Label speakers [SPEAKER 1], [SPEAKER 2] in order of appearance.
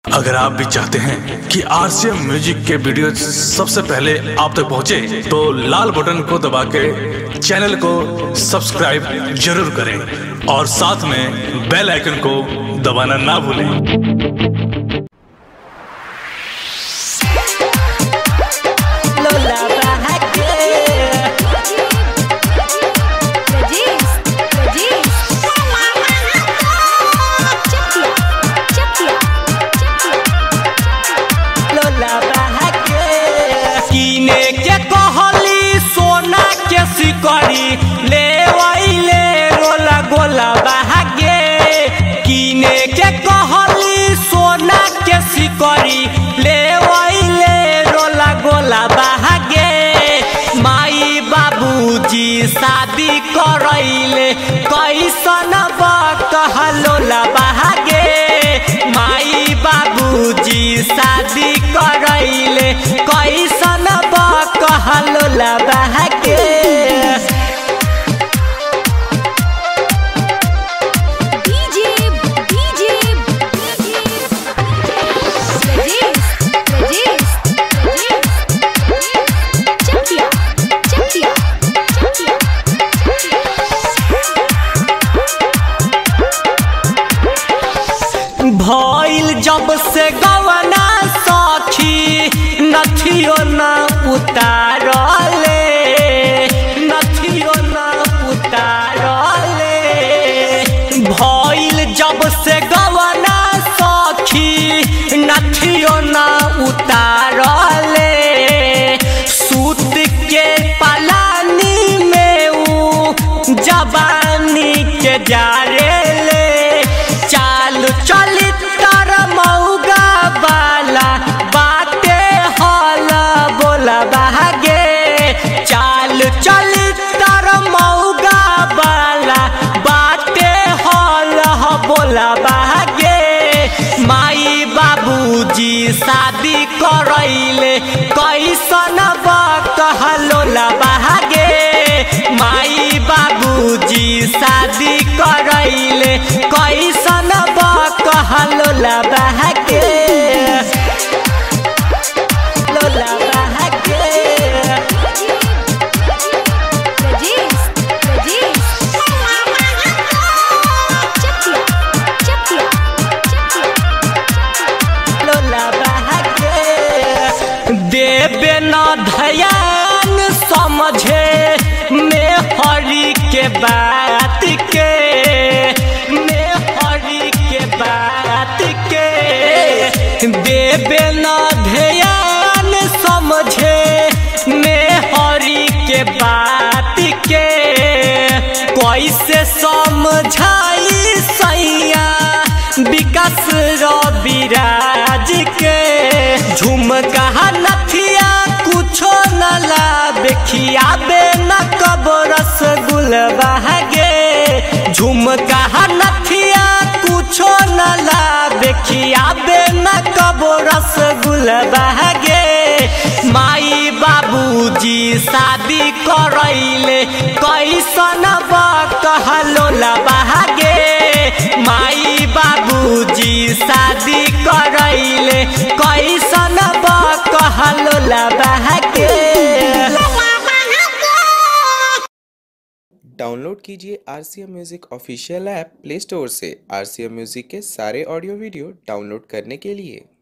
[SPEAKER 1] अगर आप भी चाहते हैं कि आरसीएम म्यूजिक के वीडियो सबसे पहले आप तक पहुंचे, तो लाल बटन को दबा के चैनल को सब्सक्राइब जरूर करें और साथ में बेल आइकन को दबाना ना भूलें
[SPEAKER 2] Lola Barraque.
[SPEAKER 3] Regis, Regis. Chakia, Chakia, Chakia.
[SPEAKER 2] लोला बहाके कीने के कहली सोना के सिकड़ी ले वैले रोला गोला बहागे कीने के कहली सोना के सिकड़ी ले वैले रोला गोला बहागे माई बाबूजी शादी करैले कैसन कहलोला बहागे माई बाबूजी शादी करैले कैसन कहलोला बहागे
[SPEAKER 3] DJ, DJ, Regis, Regis, Regis. Chakia, Chakia, Chakia.
[SPEAKER 2] भइल जब से गवना सखी नथियो न उतारले नथियो न उतारले भइल जब से गवना सखी नथियो न उतारले सूत के पलानी में ऊ जवानी के जारेले चाल चलितर मौगा बाला बाटे हल बोला बहागे चाल चलितर मौगा बाला बाटे हल बोला बहागे माई बाबूजी शादी करैले कैसन कहलोला बहागे माई बाबूजी शादी करैले कैसन कहलोला बहागे लोला बहागे
[SPEAKER 3] Regis, Regis. Chakia, Chakia, Chakia.
[SPEAKER 2] लोला बहागे देवे न धयान समझे में हरि के बात के में हरि के बात के देवे न ध्यान समझे में हरि के बात के कैसे समझाई सैया विकास रविराज के झुमका नथिया कुछो न लाबे खियाबे न कब रसगुल बहागे झुमका नथिया कुछो न लाबे खियाबे न कब रसगुल बहागे माई बाबूजी शादी करैले कैसन कहलोला बहागे माई बाबूजी शादी करैले कैसन कहलोला बहागे
[SPEAKER 4] डाउनलोड कीजिए R C M music official app Play Store से आर सी एम म्यूज़िक के सारे ऑडियो वीडियो डाउनलोड करने के लिए